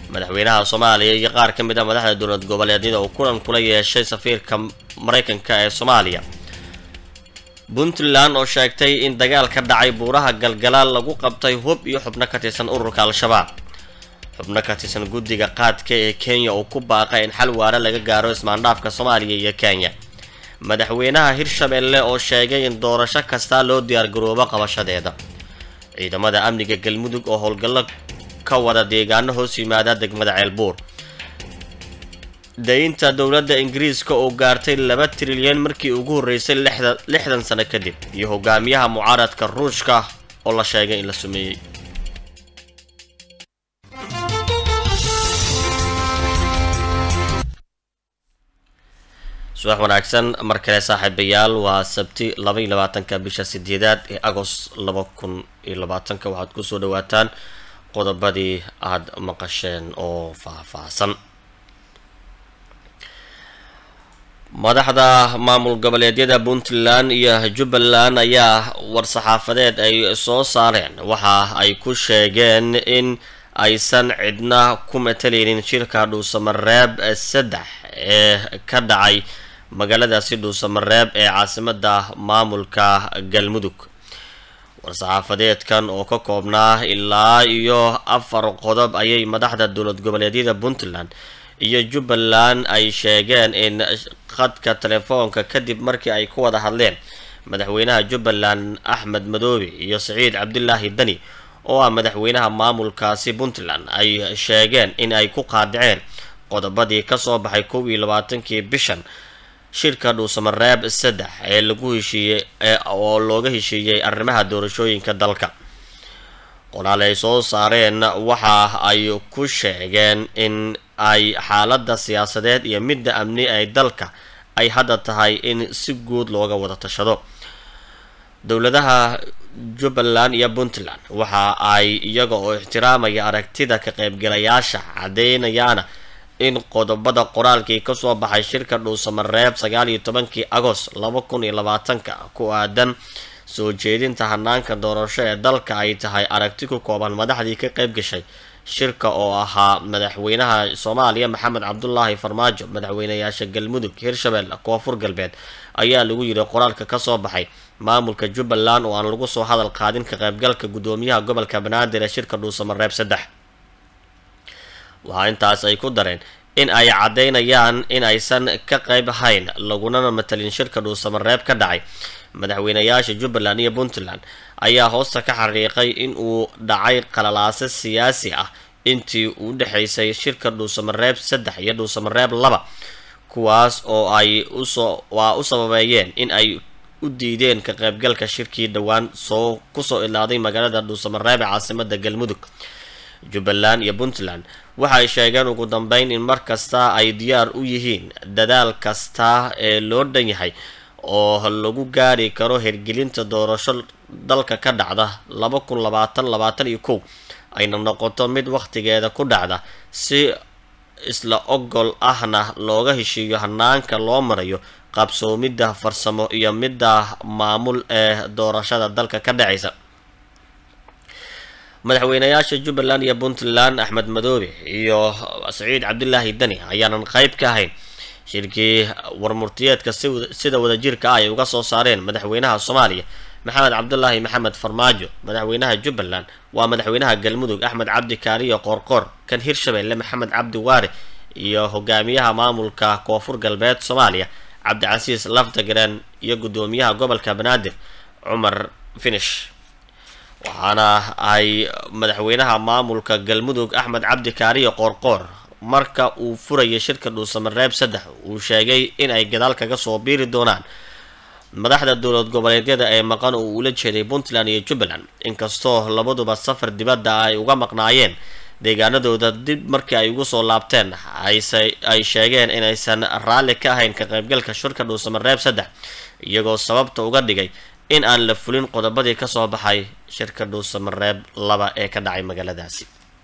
madaxweynaha soomaaliya iyo qaar ka mid a madaxda dowlad goboleedyada uu kulan kula yeeshay safiirka maraykanka ee soomaaliya puntland oo sheegtay in dagaal ka dhacay buuraha galgalaal lagu qabtay hub iyo xubno ka tirsan ururka al-shabaab xubno ka tirsan guddiga qaadka ee kenya oo ku baaqay in xal waara laga gaaro ismaandhaafka soomaaliya iyo kenya madaxweynaha hirshabelle oo sheegay in doorasho kasta loo diyaargaroobo qabashadeeda ciidamada amniga galmudug oo howlgallo ka wada deegaano hoos yimaada degmada ceelbuur daynta dowladda ingiriiska oo gaartay laba trilyan markii ugu horreysay lixdan sano kadib iyo hogaamiyaha mucaaradka ruushka oo la sheegay in la sumeeyey subax wanaagsan mar kale saaxiibayaal waa sabti laba iyo labaatanka bisha sideedaad ee agost laba kun iyo labaatanka waxaad kusoo dhawaataan qodobadii aada maqasheen oo faahfaahsan madaxda maamul goboleedyada puntland iyo jubbaland ayaa war-saxaafadeed ay soo saareen waxa ay ku sheegeen in aysan cidna ku matalaynin shirka dhuusamareeb saddex ee ka dhacay magaaladaasi dhuusamareeb ee caasimada maamulka galmudug war-saxaafadeedkan oo ka koobnaa ilaa iyo afar qodob ayay madaxda dowlad goboleedyada puntland iyo jubbaland ay sheegeen in khadka telefoonka kadib markii ay ku wada hadleen madaxweynaha jubbaland axmed madoobe iyo saciid cabdilaahi dani oo ah madaxweynaha maamulkaasi puntland ay sheegeen in ay ku qaadiceen qodobadii kasoo baxay kow iyo labaatankii bishan shirka dhuusamareeb saddex ee lagu heshiiyey oo looga heshiiyey arrimaha doorashooyinka dalka qoraal ay soo saareen waxa ay ku sheegeen in ay xaaladda siyaasadeed iyo midda amni ay dalka ay hadda tahay in si guud looga wada tashado dowladaha jubbaland iyo puntland waxa ay iyaga oo ixtiraamaya aragtida ka qaybgalayaasha caddeynayaana in qodobada qoraalkii kasoo baxay shirka dhuusamareeb sagaal iyo tobankii agost laba kun iyo labaatanka ku aadan soo jeedinta hanaanka doorasho ee dalka ay tahay aragti ku kooban madaxdii ka qayb gashay shirka oo ahaa madaxweynaha soomaaliya maxamed cabdulaahi farmaajo madaxweynayaasha galmudug hirshabelle koonfur galbeed ayaa lagu yidhi qoraalka kasoo baxay maamulka jubbaland oo aan lagu soo hadal qaadin ka qaybgalka guddoomiyaha gobolka banaadir ee shirka dhuusamareeb saddex waxaa intaas ay ku dareen in ay caddeynayaan in aysan ka qayb hayn lagunana matalin shirka dhuusamareeb ka dhacay madaxweynayaasha jubbaland iyo puntland ayaa hoosta ka xaqiiqay in uu dhacay qalalaase siyaasi ah intii u dhexaysay shirka dhuusamareeb saddex iyo dhuusamareeb laba kuwaas oo ay usoo waa u sababeeyeen in ay u diideen ka qaybgalka shirkii dhowaan soo kusoo ilaaday magaalada dhuusamareeb ee caasimada galmudug jubbaland iyo puntland waxay sheegeen ugu dambeyn in mar kasta ay diyaar u yihiin dadaal kasta ee loo dhan yahay oo lagu gaari karo hirgelinta doorasho dalka ka dhacda laba kun labaatan labaatan iyo kow ayna noqoto mid wakhtigeeda ku dhacda si isla ogol ahna looga heshiiyo hanaanka loo marayo qabsoomidda farsamo iyo midda maamul ee doorashada dalka ka dhacaysa madaxweynayaasha jubbaland iyo puntland axmed madoobe iyo saciid cabdilaahi dani ayaanan qayb ka ahayn shirkii warmurtiyeedka sida wadajirka ah ay uga soo saareen madaxweynaha soomaaliya maxamed cabdulaahi maxamed farmaajo madaxweynaha jubbaland waa madaxweynaha galmudug axmed cabdi kaariyo qoorqoor kan hirshabelle maxamed cabdi waare iyo hogaamiyaha maamulka koonfur galbeed soomaaliya cabdicasiis lafdagaren iyo guddoomiyaha gobolka banaadir cumar finish waxaana ay madaxweynaha maamulka galmudug axmed cabdi kaariyo qoorqoor marka uu furayay shirka dhuusamareeb saddex uu sheegay in ay gadaal kaga soo biiri doonaan madaxda dowlad goboleedyada ee maqan oo ula jeeday puntland iyo jubbaland inkastoo labaduba safar dibadda ay uga maqnaayeen deegaanadooda dib markii ay ugu soo laabteen ay sheegeen inaysan raalli ka ahayn ka qaybgalka shirka dhuusamareeb saddex iyagoo sababta uga dhigay in aan la fulin qodobadii kasoo baxay shirka dhuusamareeb laba ee ka dhacay magaaladaasi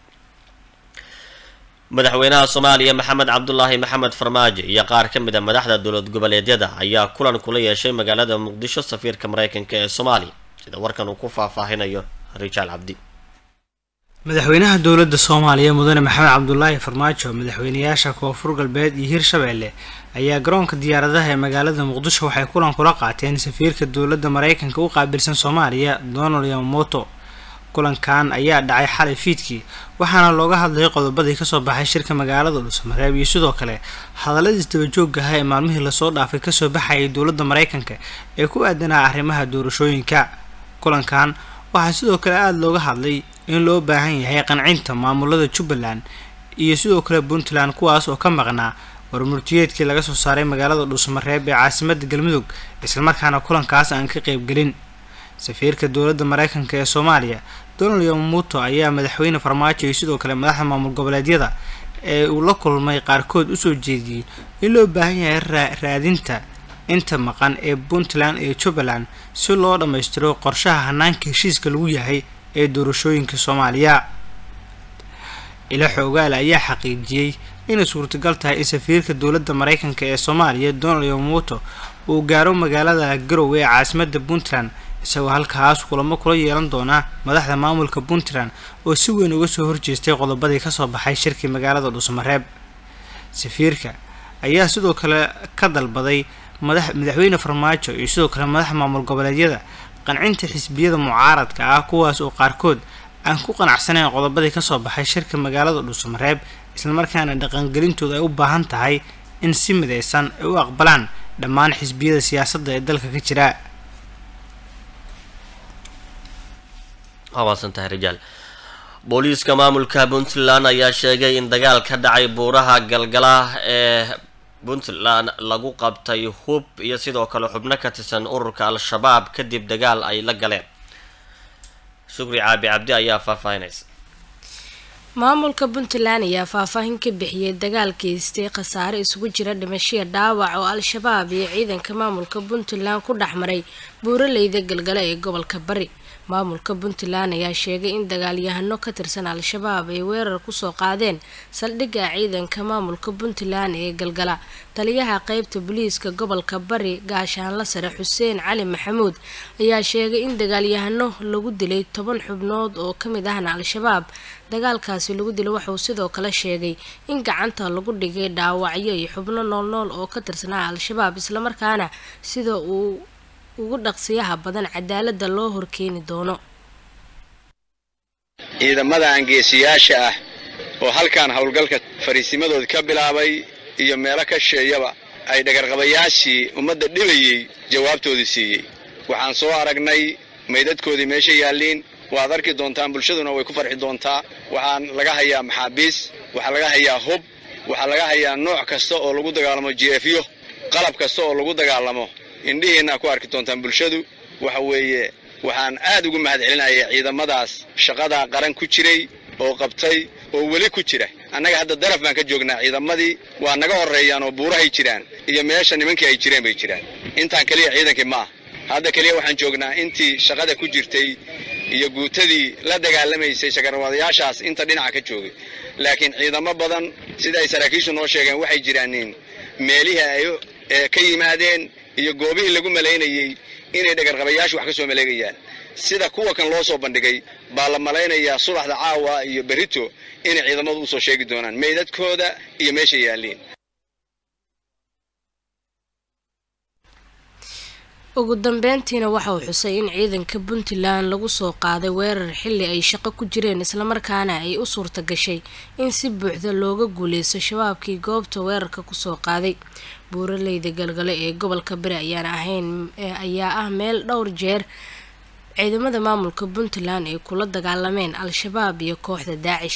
madaxweynaha soomaaliya maxamed cabdulaahi maxamed farmaajo iyo qaar ka mid a madaxda dowlad goboleedyada ayaa kulan kula yeeshay magaalada muqdisho safiirka mareykanka ee soomaaliya sida warkan uu ku faahfaahinayo rijaal cabdi madaxweynaha dowladda soomaaliya mudane maxamed cabdulaahi farmaajo madaxweynayaasha koonfur galbeed iyo hirshabeelle ayaa garoonka diyaaradaha ee magaalada muqdisho waxay kulan kula qaateen safiirka dowladda mareykanka u qaabilsan soomaaliya donald yamamoto kulankan ayaa dhacay xalay fiidkii waxaana looga hadlayay qodobadii kasoo baxay shirka magaalada dhuusamareeb iyo sidoo kale hadalladii isdabajooga ah ee maalmihii lasoo dhaafay kasoo baxayay dowladda mareykanka ee ku aadanaa arrimaha doorashooyinka kulankan waxaa sidoo kale aada looga hadlay in loo baahan yahay qancinta maamulada jubbaland iyo sidoo kale puntland kuwaas oo ka maqnaa warmurtiyeedkii laga soo saaray magaalada dhuusamareeb ee caasimada galmudug islamarkaana kulankaas aan ka qeybgelin safiirka dowladda mareykanka ee soomaaliya donald yamamuto ayaa madaxweyne farmaajo iyo sidoo kale madaxda maamul goboleedyada ee uu la kulmay qaarkood usoo jeediyey in loo baahan yahay raadinta inta maqan ee puntland iyo jubbaland si loo dhammaystiro qorshaha hanaanka heshiiska lagu yahay ee doorashooyinka soomaaliya ila xoogaale ayaa xaqiijiyey inay suurtagal tahay in safiirka dowladda mareykanka ee soomaaliya donald yamamoto uu gaaro magaalada garowe ee caasimada puntland isagoo halkaas kulamo kula yeelan doona madaxda maamulka puntland oo si weyn uga soo horjeestay qodobadii kasoo baxay shirkii magaalada dhuusamareeb safiirka ayaa sidoo kale ka dalbaday madaxweyne farmaajo iyo sidoo kale madaxda maamul goboleedyada qancinta xisbiyada mucaaradka ah kuwaas oo qaarkood aan ku qanacsanayn qodobadii kasoo baxay shirka magaalada dhuusamareeb islamarkaana dhaqangelintooda ay u baahan tahay in si mideysan ay u aqbalaan dhammaan xisbiyada siyaasadda ee dalka ka jira waasantahay rijaal booliiska maamulka puntland ayaa sheegay in dagaal ka dhacay buuraha galgala ee puntland lagu qabtay hub iyo sidoo kale xubno ka tirsan ururka al-shabaab kadib dagaal ay la galeen shukri caabi cabdi ayaa faahfaahinaysa maamulka puntland ayaa faahfaahin ka bixiyay dagaal geystay khasaare isugu jira dhimashiya dhaawac oo al-shabaab iyo ciidanka maamulka puntland ku dhex maray buuraleyda galgala ee gobolka bari maamulka puntland ayaa sheegay in dagaalyahano ka tirsan al-shabaab ay weerar kusoo qaadeen saldhigga ciidanka maamulka puntland ee galgala taliyaha qeybta booliiska gobolka bari gaashaanla sare xuseen cali maxamuud ayaa sheegay in dagaalyahano lagu dilay toban xubnood oo kamid ahna al-shabaab dagaalkaasi lagu dilay waxauu sidoo kale sheegay in gacanta lagu dhigay dhaawacyo iyo xubno noolnool oo ka tirsanaa al-shabaab islamarkaana sida uu ugu dhaqsiyaha badan cadaalada loo horkeeni doono ciidamada aangeesiyaasha ah oo halkan howlgalka fariisimadooda ka bilaabay iyo meelo ka sheeyaba ay dhagarqabayaashii ummadda dhibayey jawaabtoodii siiyey waxaan soo aragnay maydadkoodii meesha yaalliin waad arki doontaan bulshaduna way ku farxi doontaa waxaan laga hayaa maxaabiis waxaa laga hayaa hub waxaa laga hayaa nooc kasta oo lagu dagaalamo jeefyo qalab kasta oo lagu dagaalamo indhihiinna ku arki doontaan bulshadu waxa weeye waxaan aad ugu mahad celinaya ciidamadaas shaqadaa qaran ku jiray oo qabtay oo weli ku jira annaga hadda daraf baan ka joognaa ciidamadii waa naga horreeyaan oo buurahay jiraan iyo meesha nimankii ay jireen bay jiraan intaan keliya ciidankii ma ah hadda keliya waxaan joognaa intii shaqada ku jirtay iyo guutadii la dagaalamaysay shagarwadayaashaas inta dhinaca ka joogay laakiin ciidamo badan sida ay saraakiishu noo sheegeen waxay jiraaniin meelihii ay ka yimaadeen iyo goobihii lagu malaynayey inay dhagarqabayaashu wax ka soo maleegayaan sida kuwa kan loo soo bandhigay baa la malaynayaa subaxda caawa iyo berito inay ciidamadu usoo sheegi doonaan meydadkooda iyo meesha yaalliin ugu dambeyntiina waxa uu xusay in ciidanka puntland lagu soo qaaday weerar xilli ay shaqo ku jireen islamarkaana ay u suurta gashay in si buuxda looga guuleysto shabaabkii goobta weerarka kusoo qaaday buuraleyda galgale ee gobolka bari ayaan ahayn ayaa ah meel dhowr jeer ciidamada maamulka puntland ay kula dagaalameen al-shabaab iyo kooxda daacish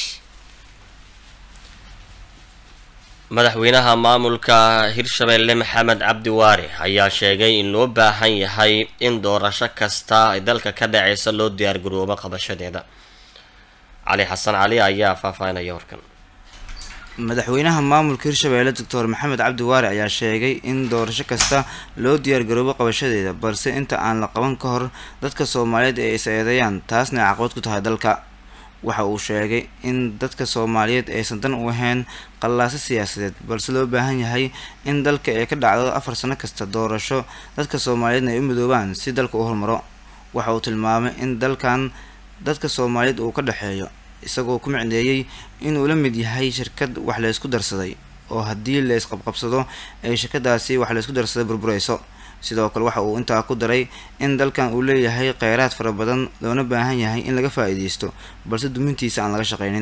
madaxweynaha maamulka hirshabeelle maxamed cabdi waare ayaa sheegay in loo baahan yahay in doorasho kasta ay dalka ka dhaceysa loo diyaargaroobo qabashadeeda cali xasan cali ayaa faahfaahinaya warkan madaxweynaha maamulka hirshabeelle doctor maxamed cabdi waare ayaa sheegay in doorasho kasta loo diyaargaroobo qabashadeeda balse inta aan la qaban ka hor dadka soomaaliyeed ay is eedeeyaan taasna ay caqabad ku tahay dalka waxa uu sheegay in dadka soomaaliyeed aysan dan u ahayn qallaaso siyaasadeed balse loo baahan yahay in dalka ay ka dhacdo afar sano kasta doorasho dadka soomaaliyeedna ay u midoobaan si dalka u hormaro waxa uu tilmaamay in dalkan dadka soomaaliyeed uu ka dhexeeyo isagoo ku micneeyey inuu la mid yahay shirkad wax la isku darsaday oo haddii la isqabqabsado ay shirkadaasi wax la isku darsaday burburayso sidoo kale waxa uu intaa ku daray in dalkan uu leeyahay kheyraad fara badan loona baahan yahay in laga faa-iideysto balse dumintiisa aan laga shaqaynin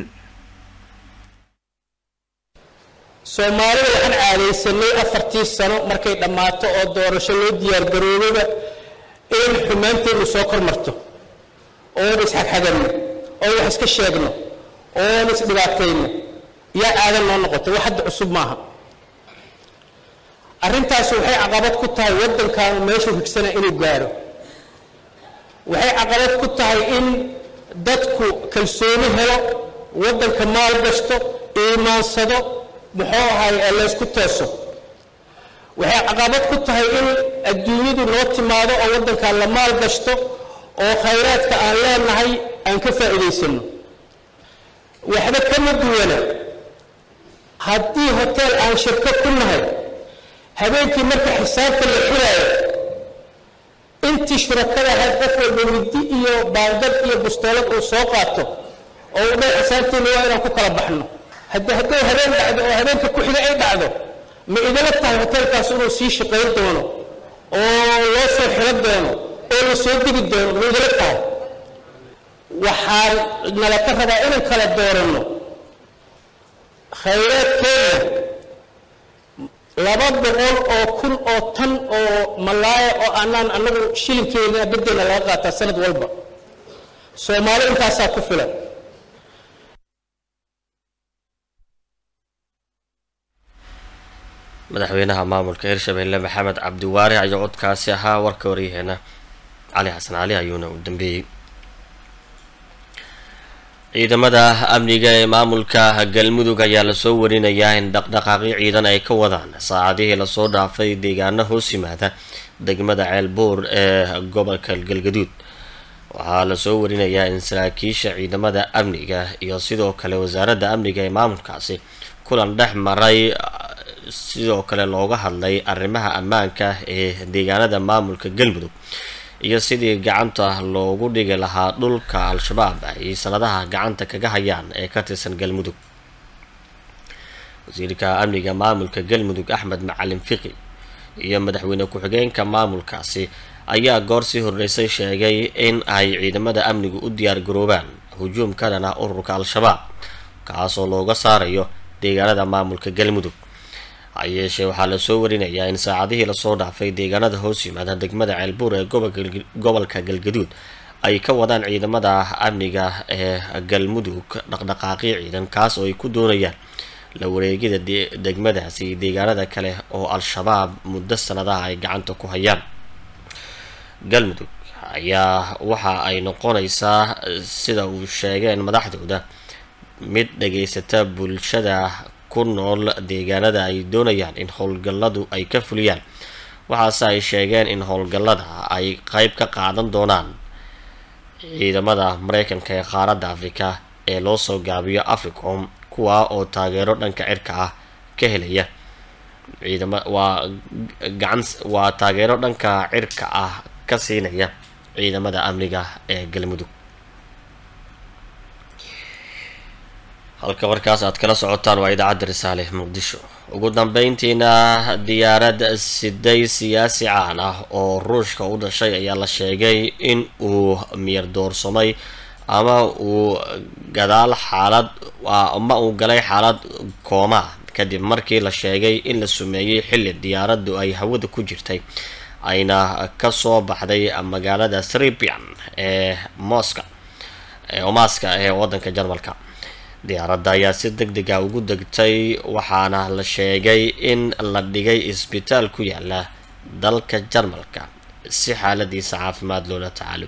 soomaalida waxaan caadaysanay afartii sano markay dhammaato oo doorasho loo diyaargaroobaba in xumaanteennu soo kor marto oon isxagxaganno oo wax iska sheegno oon isdhibaatayno yaa aadan noo noqotay wax hadda cusub maaha arrintaas waxay caqabad ku tahay waddankan meeshuu higsana inuu gaaro waxay caqabad ku tahay in dadku kalsooni helo waddanka maal gashto iimaansado muxuu ahay laysku teeso waxay caqabad ku tahay in adduunyadu noo timaado oo waddankan la maal gashto oo khayraadka aan leenahay aan ka faa'iidaysano waxba kama duwana haddii hoteel aan shirko ku nahay habeenkii marka xisaabta la xiraayo intii shurakada ahayd qof walba middi iyo baangad iyo bustoolad uu soo qaato oo u dhan xisaabteena waa inaan ku kala baxno haddi hadday habeen dhacdo oo habeenka ku xiga ay dhacdo ma idala tahay hoteelkaas inuu sii shaqayn doono oo loo soo xiro doono oo la soo degi doono ma idala tahay waxaan nala ka rabaa inaan kala dooranno khayraadkeena laba boqol oo kun oo tan oo malaaya oo aanaan annagu shilinkeena beddelna laga qaataa sanad walba soomaali intaasaa ku filan madaxweynaha maamulka hirshabelle maxamed cabdiwaari ayaa codkaasi ahaa warka waryaheena cali xasan cali ayuuna u dambeeyey ciidamada amniga ee maamulka galmudug ayaa lasoo warinayaa in dhaqdhaqaaqyo ciidan ay ka wadaan saacadihii lasoo dhaafay deegaano hoos yimaada degmada ceelbuur ee gobolka galgaduud waxaa lasoo warinayaa in saraakiisha ciidamada amniga iyo sidoo kale wasaaradda amniga ee maamulkaasi kulan dhex maray sidoo kale looga hadlay arrimaha ammaanka ee deegaanada maamulka galmudug iyo sidii gacanta loogu dhigi lahaa dhulka al-shabaab ay sanadaha gacanta kaga hayaan ee ka tirsan galmudug wasiirka amniga maamulka galmudug axmed macalin fiqi iyo madaxweyne ku-xigeenka maamulkaasi ayaa goor sii horreysay sheegay in ay ciidamada amnigu u diyaar garoobaan hujuum ka dhan ah ururka al-shabaab kaasoo looga saarayo deegaanada maamulka galmudug hayeeshee waxaa lasoo warinayaa in saacadihii lasoo dhaafay deegaanada hoos yimaada degmada ceelbuur ee gobolka galgaduud ay ka wadaan ciidamada amniga ee galmudug dhaqdhaqaaqyo ciidan kaas oo ay ku doonayaan la wareegida degmadaasi deegaanada kale oo al-shabaab muddo sanadaha ay gacanta ku hayaan galmudug ayaa waxa ay noqonaysaa sida uu sheegeen madaxdooda mid dhageysata bulshada ku nool deegaanada ay doonayaan in howlgalladu ay ka fuliyaan waxaase ay sheegeen in howlgallada ay qeyb ka qaadan doonaan ciidamada mareykanka ee qaaradda afrika ee loo soo gaabiyo africom kuwaa oo taageero dhanka cirka ah ka helaya ciidama waa gacan waa taageero dhanka cirka ah ka siinaya ciidamada amniga ee galmudug halka markaas aad kala socotaan waa idaacadda risaale muqdisho ugu dambeyntiina diyaarad siday siyaasi caan ah oo ruushka u dhashay ayaa la sheegay in uu miyar doorsamay ama uu gadaal xaalad ama uu galay xaalad kooma kadib markii la sheegay in la sumeeyey xilli diyaaraddu ay hawada ku jirtay ayna kasoo baxday magaalada sribian ee moska ee omaska ee wadanka jarmalka diyaaradda ayaa si deg deg a ugu degtay waxaana la sheegay in la dhigay isbitaal ku yaala dalka jarmalka si xaaladiisa caafimaad loola tacaalo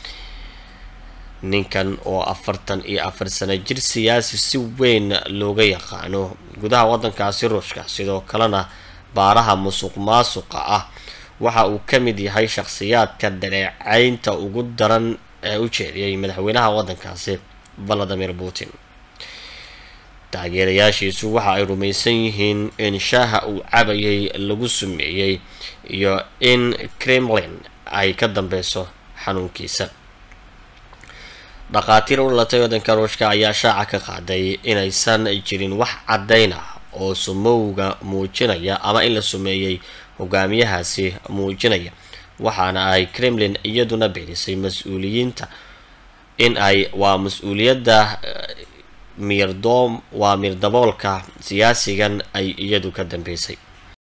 ninkan oo afartan iyo afar sano jir siyaasi si weyn looga yaqaano gudaha wadankaasi ruushka sidoo kalena baaraha musuq maasuqa ah waxa uu ka mid yahay shakhsiyaadka dhaleecaynta ugu daran ee u jeediyay madaxweynaha wadankaasi valadimir putin taageerayaashiisu waxa ay rumaysan yihiin in shaaha uu cabayay lagu sumeeyey iyo in kremlin ay ka dambeyso xanuunkiisa dhakhaatiir u dhalatay waddanka ruushka ayaa shaaca ka qaaday inaysan jirin wax caddayn ah oo sumowga muujinaya ama in la sumeeyey hogaamiyahaasi muujinaya waxaana ay kremlin iyaduna bixisay mas-uuliyiinta in ay waa mas-uuliyadda miirdoom waa miirdaboolka siyaasigan ay iyadu ka dambeysay